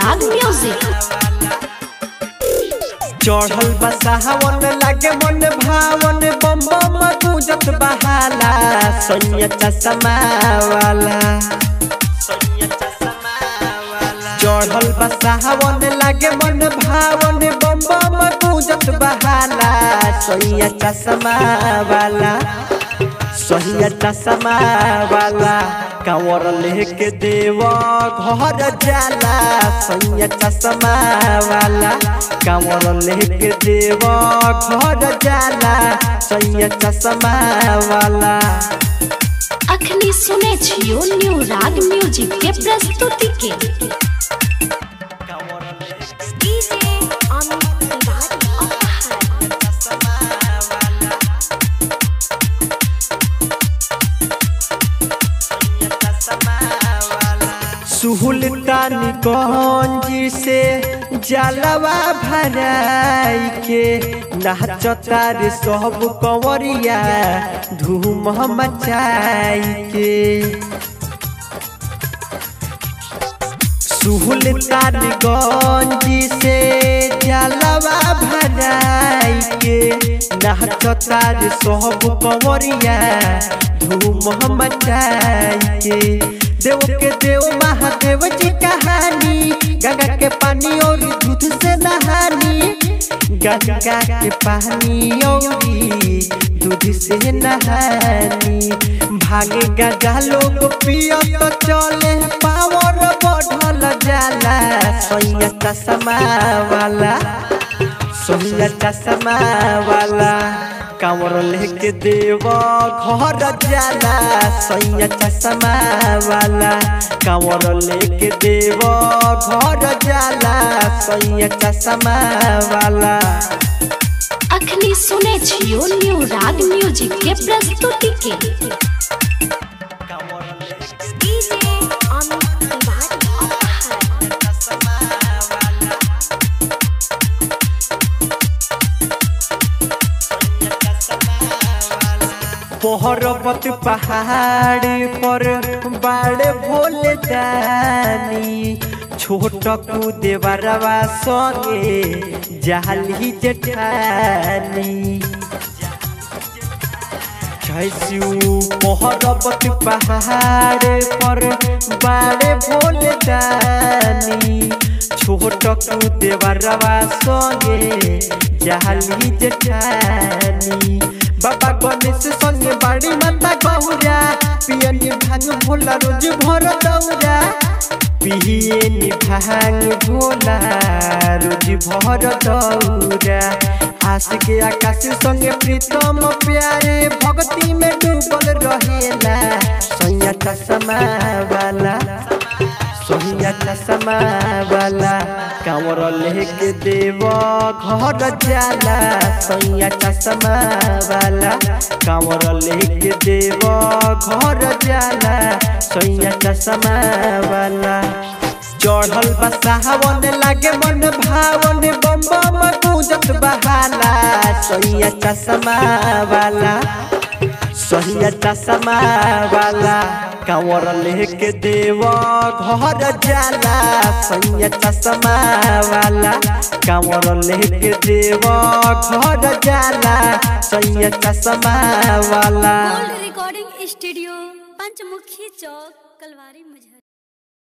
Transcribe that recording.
राग म्यूजिक चढ़ल बसावन लागे मन भावन बम बम गूंजत बहाला सैया चश्मा वाला चढ़ल बसावन लागे मन भावन बम बम गूंजत बहाला सैया चश्मा वाला सैया चश्मा वाला कांवर लेके देव घर जाला सैया चश्मा वाला कांवर लेके देव घर जाला सैया चश्मा वाला अखनी सुने छियो न्यू राग म्यूजिक के प्रस्तुति के सुहुलतानी गंजी से जलवा भराई के नाचता रे सब कंवरिया धूम मचाई के सुहुलतानी गंजी से जलवा भराई के नाचता रे सब कंवरिया धूम मचाई के देव के देव महादेव जी कहानी गंगा के पानी और दूध से नहानी गंगा के पानी और दूध से नहानी भागे गंगा लोग पियो तो चले पावर बढ़ल जाला सैया चश्मा वाला सैया चश्मा वाला कांवर लेके देव घर जाला सैया चश्मा वाला कांवर लेके देव घर जाला सैया चश्मा वाला अखनी सुने छियो न्यू राग म्यूजिक के प्रस्तुति के पर्वत पहाड़ पर बाड़े भोले दानी छोट कू देवरवा संगे जाली जेठानी छैसु पर्वत पहाड़ पर बाड़े भोले दानी छोट कू देवरवा संगे जाली जेठानी बाबा गणेश संगे बाड़ी माता गौरा पियनी भांग भोला रोज भर दौरा पियनी भांग भोला रोज भर दौरा आस के आकाश संगे प्रीतम प्यारे भक्ति में डूबल रहेला सैया चश्मा वाला सोहिया चश्मा वाला कांवर लेके देव घर जाला सैया चश्मा वाला कांवर लेके देव घर जाला सैया चश्मा वाला चढ़ल बसावन लागे मन भावन बम बम गूंजत बहाला सैया चश्मा वाला सहिया चश्मा वाला कांवर लेके देव घर जाला सैया चश्मा वाला कांवर लेके देव घर जाला सैया चश्मा वाला रिकॉर्डिंग स्टूडियो पंचमुखी चौक कलवारी मुझे